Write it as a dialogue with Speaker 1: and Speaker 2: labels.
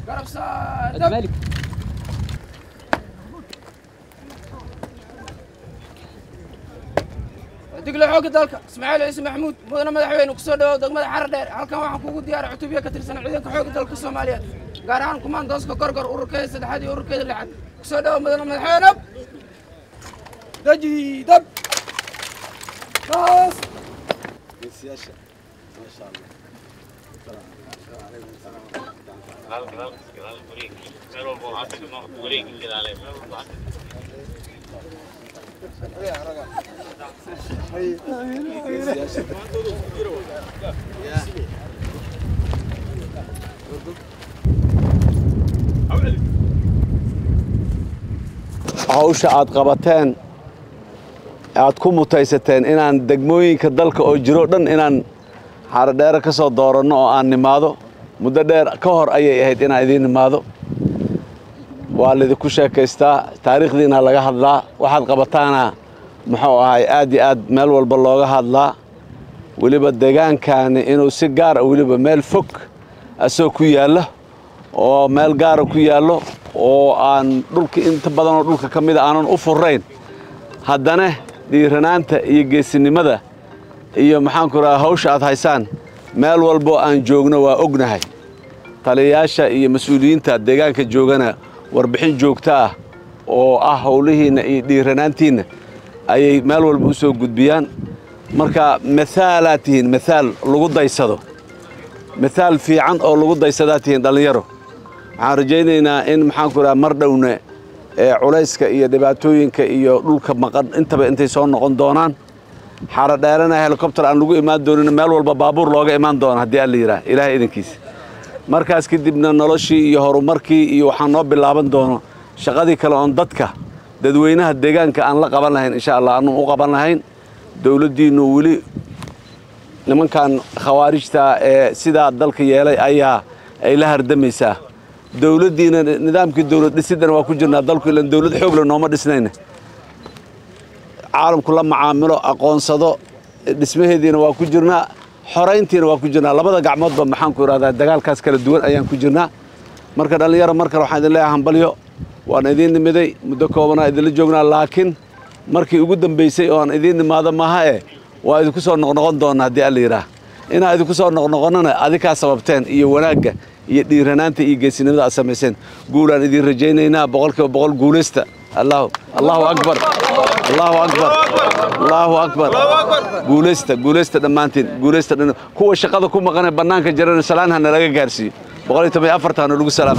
Speaker 1: garab saadab
Speaker 2: مالك
Speaker 1: digle xoogga dalka ismaaciil ciise maxamuud mudane madaxweyne kusoo dhawow degmada xarar dheer halkan waxaan kugu diyaaray cutubyo ka tirsan ciidanka xoogga dalka soomaaliyeed gaar ahaan kumaandooska gorgor ururkeeda saddexaad iyo ururkeeda lixaad kusoo dhawow mudane madaxweyne daji dab baas
Speaker 3: hawsha aad qabateen aad ku mutaysateen inaan degmooyinka dalka oo jiro dhan inaan xarodheere ka soo dooranno oo aan nimaado muddo dheer ka hor ayay ahayd inaan idiin nimaado waa laydinku sheekaystaa taariikhdiina laga hadlaa waxaad qabataana muxuu ahay aad iyo aad meel walba looga hadlaa weliba deegaankaani inuu si gaara weliba meel fog asoo ku yaallo oo meel gaara ku yaallo oo aan dhulka inta badanoo dhulka ka mida aanan u furayn haddana dhiiranaanta iyo geesinimada iyo maxaanku rahaa hawsha aad haysaan meel walboo aan joogno waa ognahay taliyayaasha iyo mas-uuliyiinta deegaanka joogana warbixin joogto ah oo ah howlihiinna iyo dhiiranaantiinna ayay meel walba u soo gudbiyaan marka maaalaad tihiin maaal lagu daysado maaal fiican oo lagu daysadaa tihiin dhallinyaro waxaan rajaynaynaa in maxaanku rahaa mar dhowne ee culayska iyo dhibaatooyinka iyo dhulka maqan intaba intay soo noqon doonaan xaaro dheerana helikobter aan lagu imaan doonin meel walba baabuur looga imaan doona haddii aan la yidhaah ilaahay idankiisa markaas kadibna noloshii iyo horumarkii iyo waxaan noo bilaaban doono shaqadii kale oon dadka dadweynaha deegaanka aan la qaban lahayn insha allah aanu u qaban lahayn dowladdiinnu weli nimankan khawaarijta ee sidaa dalka yeelay ayaa ay la hardamaysaa dowladdiina nidaamkii dowlad dhisiddana waa ku jirnaa dalku ilan dowlad xoogle nooma dhisnayna caalamku la macaamilo aqoonsado dhismaheediina waa ku jirnaa xorayntiina waa ku jirnaa labada gacmoodba maxaanku idhahdaa dagaalkaas kala duwan ayaan ku jirnaa marka dhallinyaro mar kale waxaan idin leeyahay hambalyo waan idiin nimiday muddo koobanaa idinla joognaa laakiin markii ugu dambaysay oo aan idiin nimaado maaha e waa idinku soo noqnoqon doona haddii alla yidhaah inaa idinku soo noqnoqonnana adikaa sababteen iyo wanaagga iyo dhiiranaanta iyo geesinimada aad samayseen guulaan idiin rajaynaynaa boqolkiiba boqol guulaysta allahu allahu akbar allahu akbar allahu akbar guulaysta guulaysta dhammaantiin guulaysta dhan kuwa shaqada ku maqanee bannaanka jirana salaan ha nalaga gaarsiiyo boqol iyo toban iyo afartaana lagu salaama